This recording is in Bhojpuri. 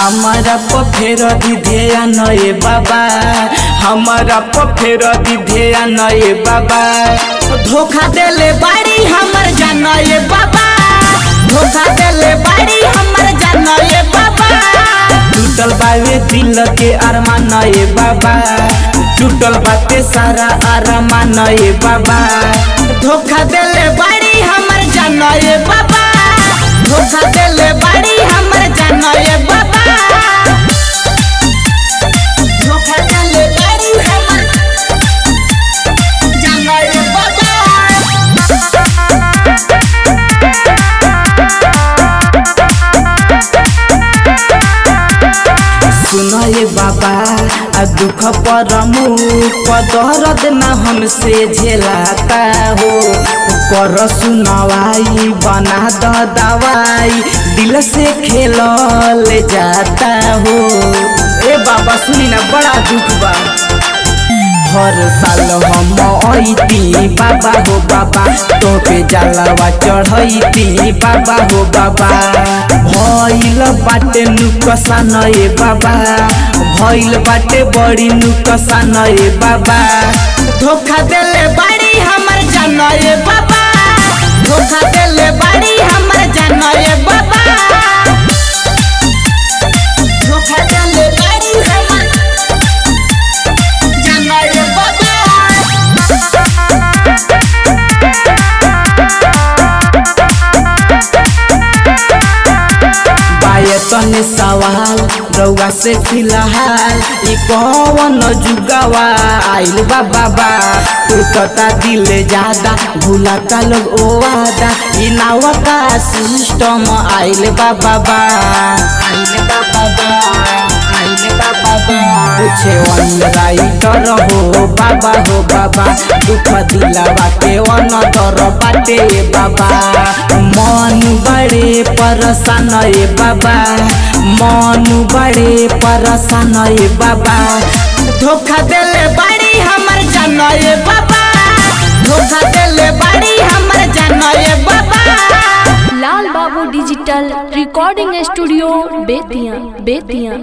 हमारा पफेर दिधेया नए बाबा हमारा पफेर दिधेया नए बाबा धोखा देले बाड़ी हमर जानए बाबा धोखा देले बाड़ी हमर जानए बाबा टूटल बावे दिल के अरमान नए बाबा टूटल बाते सारा अरमान नए बाबा धोखा देले बाड़ी हमर जानए बाबा धोखा देले बाड़ी हमर जानए बाबा धोखा देले बाड़ी हमर जानए बाबा सुनए बाबा आ दुख परमु दर्द न हमसे झेलाता हो कर सुनवाई बना द दवाई दिल से खेल ले जाता हो ए बाबा सुनी ना बड़ा दुख बा हर साल हम ऐती बाबा हो बाबा तोके जलावा चढ़ैती बाबा हो बाबा भइल बाटे नुकसान ए बाबा भइल बाटे बड़ी नुकसान ए बाबा धोखा देले बाड़ी हमर जान ए बाबा धोखा देले बाड़ी हमर जान ए बाबा धोखा देले बाड़ी हमर जान ए बाबा बायतन सवाल रउआ से फिलहाल ई कौन जुगावा आइल बा बाबा टूटता दिल ज्यादा भूलता लोग ओ वादा ई नावा का सिस्टम आइल बा बाबा आइल बा बाबा आइल बा बाबा पूछे वन राइटर हो बाबा हो बाबा दुख दिलावा के वन दर बाटे बाबा मन बड़े परसान ए बाबा मन बड़े परसान ए बाबा धोखा देले बाड़ी हमर जान ए बाबा धोखा देले बाड़ी हमर जान ए Baba Lal Babu digital recording studio Bettiah Bettiah